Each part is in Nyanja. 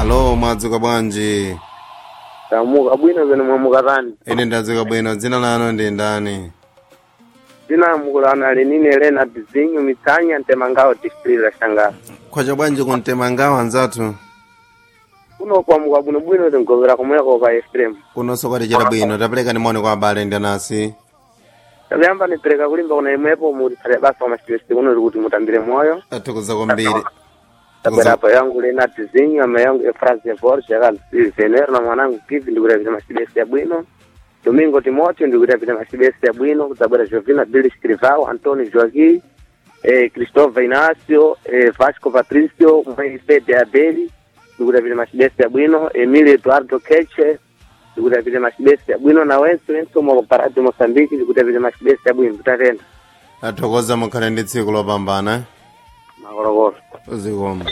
alo mwadzuka bwanji tamuka bwino zene mwamukatani ine ndadzuka bwino dzina lanu ndi ndani tinamukulana lenine elena bizinyo mitsanya ntemangawo district la shangala kwacha bwanji kuntemangawo anzathu kuno kwamuka bwinobwino tingovera komweko pa extreme kunonso kwatichera bwino tapereka nimoni kwa abale ndi anasi tapiyamba nipereka kulimba kuna imwepo mutitsale basa kwa masipesi kuno kuti mutambire moyo athokoza kwambiri tabwera apa yangu lena bizinyo ama yangu efrase force yakal venero na mwanangu kivi ndikutapita masipesi ya bwino domingo timoteo ndikutapita masipesi ya bwino kudzabwera jovina billy scrivao antoni joaqui eh, christopher inacio eh, vasco patricio mwaisede abeli ndikutapita masibesi ya bwino emilio eduardo keche ndikutapita masibesi ya bwino na wenso wenso mwakuparadi mosambiki ndikutapita masibesi ya bwino tutatenda athokoza mukhale ndi tsiku lopambana makolokolo zikomo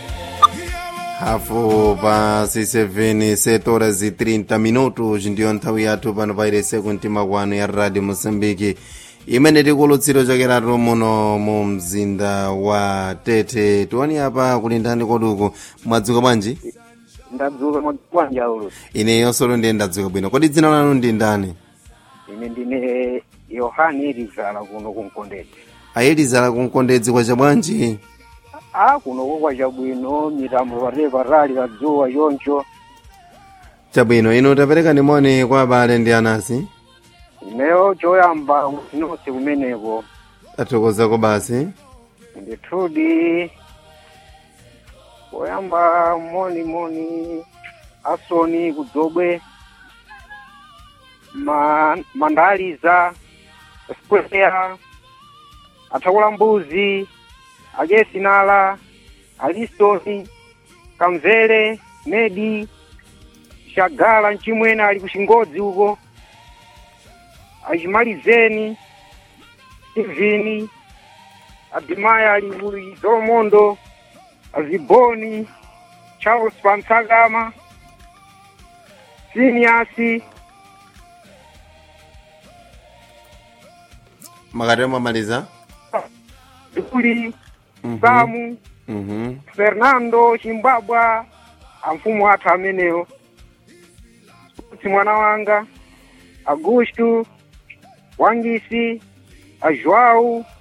hafu pa 67 7 horas e 30 minutos ndiyo nthawi yathu pano pairese kumtima kwanu ya radio moçambique imene tikulutsiro chokeratu muno mu mzinda wa tete tiwani apa kulindani koduku mwadzuka bwanji ndadzuka bwanja ulo ineyo solo ndiye ndadzuka bwino kodi dzina lanu ndi ndani ine ndine yohani elizala kuno kunkondedzi ayelizala kunkondedzi kwacha bwanji a kuno kokwa chabwino mitambo patee patali kadzuwa choncho chabwino ino tapereka nimoni kwa abale ndi anasi ineyo choyamba nonse kumeneko athokozako basi ndithudi poyamba moni moni asoni kudzobwe ma, mandaliza square athakula mbuzi ajesinala alistoni kamvere medi shagala mchimwena ali kuchingodzi uko achimalizeni steveni abimaya ali ku zolomondo aziboni charles pansagama siniasi makati mwamaliza duli Mhm. samu Mhm. fernando chimbabwa amfumu athu amenewo si mwana wanga augusto wangisi ajoau